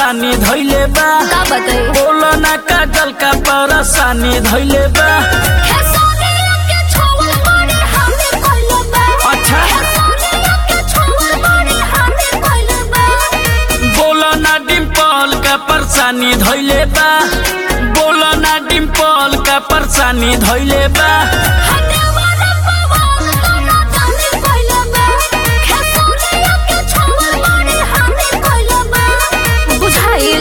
परेशानी धैले बा का बताई बोलो ना काजल का परेशानी धैले बा अच्छा बोलो ना डिम्पल का परेशानी धैले बा बोलो ना डिम्पल का परेशानी धैले बा बुझाइल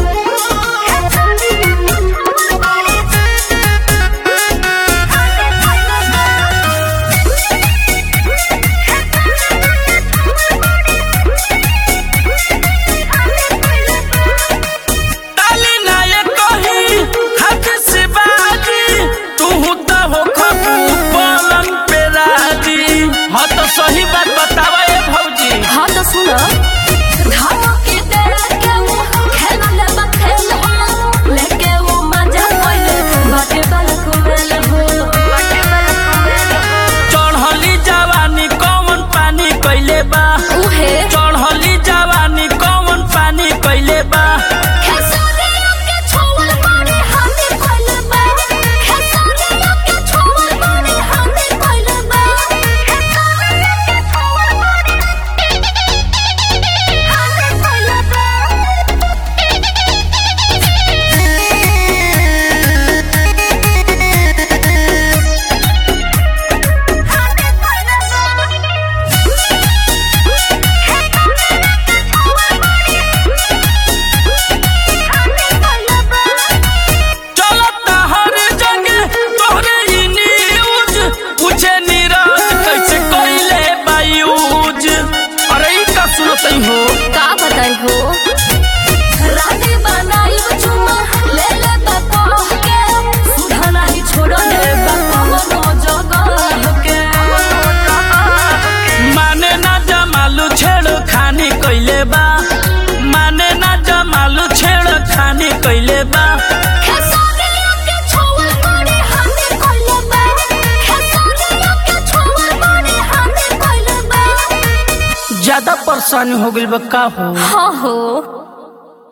डाली ना ये कही हाथ से बाजी तू तो हो खबू पलंग पे राजी हाँ तो सही बात बतावा ये भौजी हाँ तो सुनो धमकी दे के वो खेल बा खेल हो लेके वो मजा कोइले बाटे बालक मेल हो बाटे बालक मेल हो चढ़ली जवानी कौन पानी कैले बा उहे चढ़ली जवानी कौन पानी कैले बा खेसारिया के छोवल मारे हाथे कोइले बा खेसारिया के छोवल मारे हाथे कोइले बा खेसारिया के छोवल मारे हाथे कोइले चलता हर जगह तोहरे ही न्यूज पूछे नीरज कैसे कैले बा यूज अरे ई का सुनतई हो का बताई हो राते बनाई चुमा ले ले बापा के सुधा नहीं छोड़ो ले बापा वो जगह के माने ना जमालू छेड़ खानी कैले बा माने ना जमालू छेड़ खानी कैले बा खेसारिया के छोवल मारे हाथे कोइले बा खेसारिया के छोवल मारे हाथे कोइले बा ज्यादा परेशानी हो गइल बा का हो हाँ हो